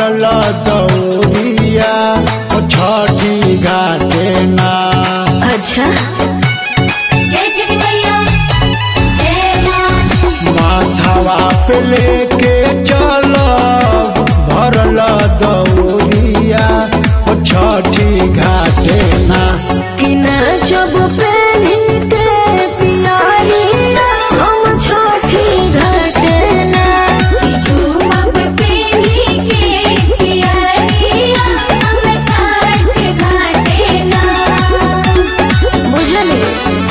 भरल दौरिया ओ छठी घाटे ना अच्छा जय छठी मैया जय माँ माथावा पे लेके चल भरल दौरिया ओ छठी घाटे ना कि ना जब पहनी के पियारिया हम छोटी घटे ना झूमक पीढ़ी के पियरिया हम छठ घाटे ना बुझली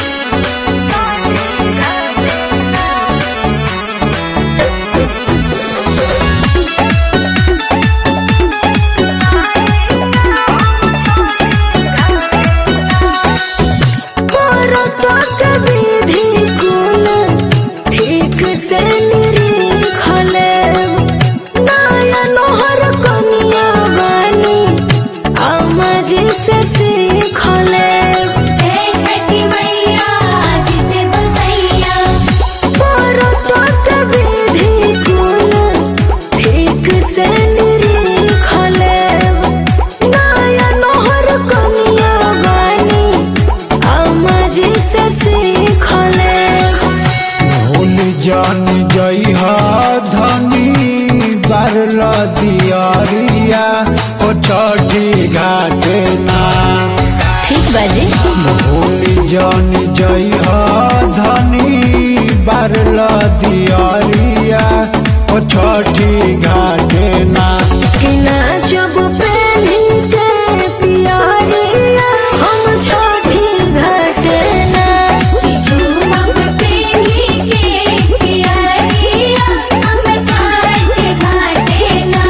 परतक विधि कुल ठीक से निरीखले नयन हर कनिया बानी अमजी से सीखले जय छठी मैया जिते बसैया परतक विधि कुल ठीक से निरीखले नयन हर कनिया बानी अमजी से सीखले भूल जान जइह धनी बारल दियरिया ओ छठी घाटे ना ठीक बाजी भूल जान जइह धनी बारल दियरिया ओ छठी घाटे ना कि ना जब पहनी के पियारिया हम छोटी घटे ना झूमक पीढ़ी के पियरिया हम छठ घाटे ना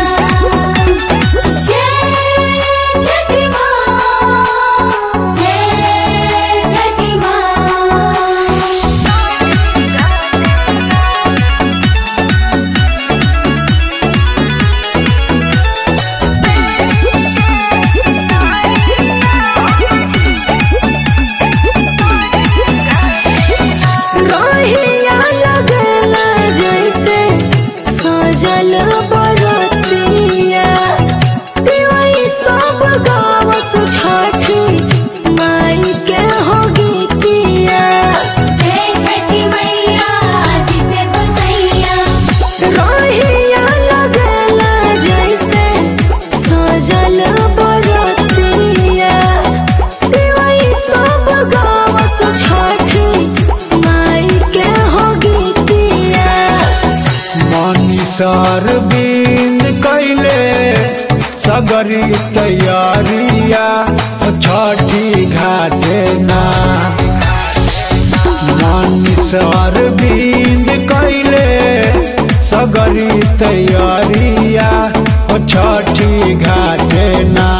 जय छठी माँ जय छठी माँ रोहिया लगला जैसे सजल बरतिया दिवाई सब गावस छठी माई के हो गीतिया जय छठी मैया जिते बसैया रोहिया लगला जैसे सजल बरतिया दिवाई सब गावस छठी माई के हो गीतिया मनीषर बिन कैले सगरी तैयारिया ओ छठी घाटे ना मनीषर बिन कैले सगरी तैयारिया ओ छठी घाटे ना